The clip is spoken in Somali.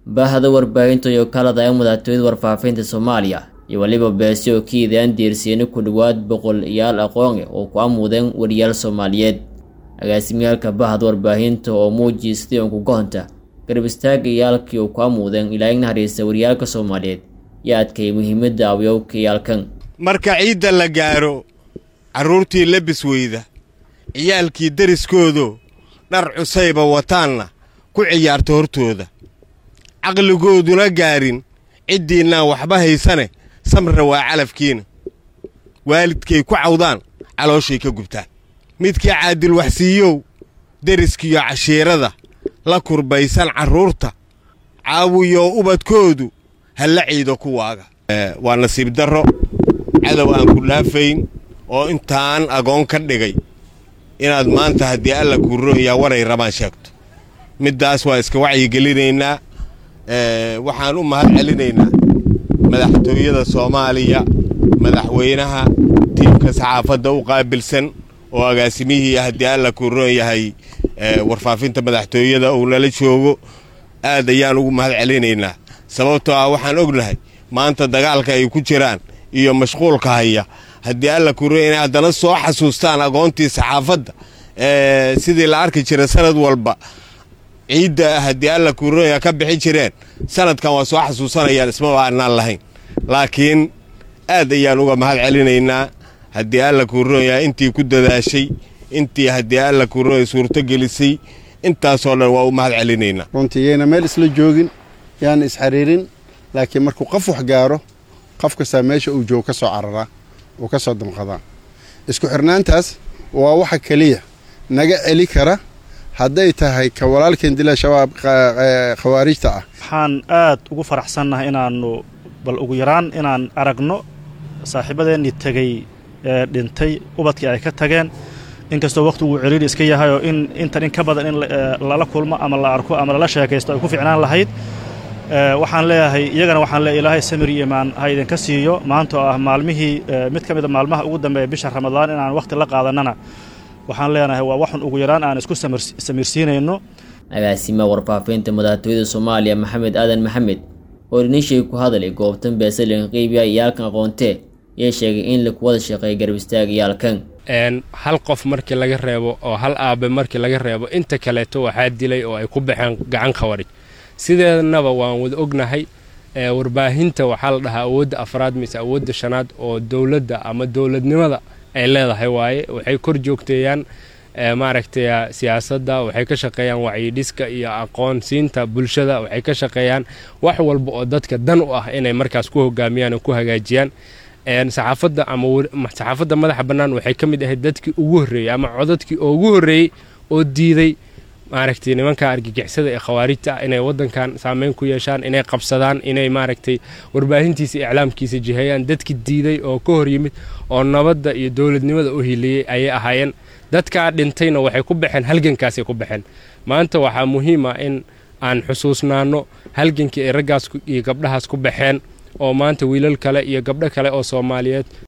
baahda warbaahinta iyo kalada ee madaxtooyada warfaafinta soomaaliya iyo weliba beesi oo ka iidaan diirsiini ku dhowaad boqol iyaal aqoon oo ku amuudeen wariyaal soomaaliyeed agaasimiyaalka bahda warbaahinta oo muujiyay sidii uun kugohonta garab istaaga iyaalkii uu ku amuudeen ilaa ig naxariista wariyaalka soomaaliyeed iyo adkay muhiimadda awyowka iyaalkan marka ciidda la gaaro carruurtii labis weyda ciyaalkii deriskoodo dhar cusayba wataanna ku ciyaarta hortooda caqligooduna gaarin ciddiinnaan waxba haysane samra waa calafkiina waalidkay ku cawdaan calooshay ka gubtaan midkii caadil waxsiiyow deriskiyo cashiirada la kurbaysan carruurta caawiyo ubadkoodu halla ciido kuwaaga waa nasiib darro cadow aan ku dhaafayn oo intaan agoon ka dhigay inaad maanta haddii alla kuurooyaa waray rabaan sheegto middaas waa iska wacyigelinaynaa waxaan u mahad celinaynaa madaxtooyada soomaaliya madaxweynaha tiimka saxaafadda u qaabilsan oo agaasimihii haddii alla kuuroon yahay warfaafinta madaxtooyada uu nala joogo aad ayaan ugu mahad celinaynaa sababtoo ah waxaan ognahay maanta dagaalka ay ku jiraan iyo mashquulka haya haddii alla kuuroon inay haddana soo xasuustaan agoontii saxaafadda sidii la arki jiray sanad walba ciidda haddii alla kuurooya ka bixi jireen sanadkan waa soo xasuusanayaan ismaba aanaan lahayn laakiin aad ayaan uga mahad celinaynaa haddii alla kuurooya intii ku dadaashay intii haddii alla kuurooya suurto gelisay intaasoo dhan waa u mahad celinaynaa runtii yayna meel isla joogin yaana isxariirin laakiin markuu qof wax gaaro qof kastaa meesha uu joogo ka soo cararaa uu ka soo damqadaa isku xirnaantaas waa waxa keliya naga celi kara hadday tahay ka walaalkeen dila shabaab khawaarijta ah waxaan aad ugu faraxsannahay inaannu bal ugu yaraan inaan aragno saaxiibadeennii tegey ee dhintay ubadkii ay ka tageen inkastoo wakhtigu ciriiri iska yahay oo in intan in ka badan in lala kulmo ama la arko ama lala sheekaysto ay ku ficnaan lahayd waxaan leeyahay iyagana waxaan leeyahay ilaahay samir iyo imaan ha idinka siiyo maanta oo ah maalmihii mid ka mid a maalmaha ugu dambeeya bisha ramadaan inaan wakhti la qaadannana waxaan leenahay waa waxun ugu yaraan aan isku samirsiinayno agaasima warfaafinta madaxtooyada soomaaliya maxamed aadan maxamed oo dhinishay ku hadalay goobtan beesalinka qeybiya iyaalkan aqoontee yay sheegay in laku wada shaqeeya garab istaag iyaalkan hal qof markii laga reebo oo hal aabe markii laga reebo inta kaleeto waxaa dilay oo ay ku baxeen gacan khawarij sideednaba waan wada ognahay warbaahinta waxaa la dhahaa awoodda afraad mise awoodda shanaad oo dowladda ama dowladnimada ay leedahay waaye waxay kor joogteeyaan maaragtay siyaasadda waxay ka shaqeeyaan wacyidhiska iyo aqoonsiinta bulshada waxay ka shaqeeyaan wax walba oo dadka dan u ah inay markaas ku hogaamiyaan oo ku hagaajiyaan saxaafadda ama saxaafadda madaxa bannaan waxay ka mid ahayd dadkii ugu horreeyey ama codadkii oo ugu horreeyey oo diiday maaragtay nimanka argagixisada ee khawaarijta ah inay waddankan saameyn ku yeeshaan inay qabsadaan inay maaragtay warbaahintiisa iclaamkiisa jiheeyaan dadki diiday oo ka hor yimid oo nabadda iyo dowladnimada u hiliyey ayay ahaayeen dadkaa dhintayna waxay ku baxeen halgankaasay ku baxeen maanta waxaa muhiim ah in aan xusuusnaanno halgankii ay raggaas iyo gabdhahaas ku baxeen oo maanta wiilal kale iyo gabdho kale oo soomaaliyeed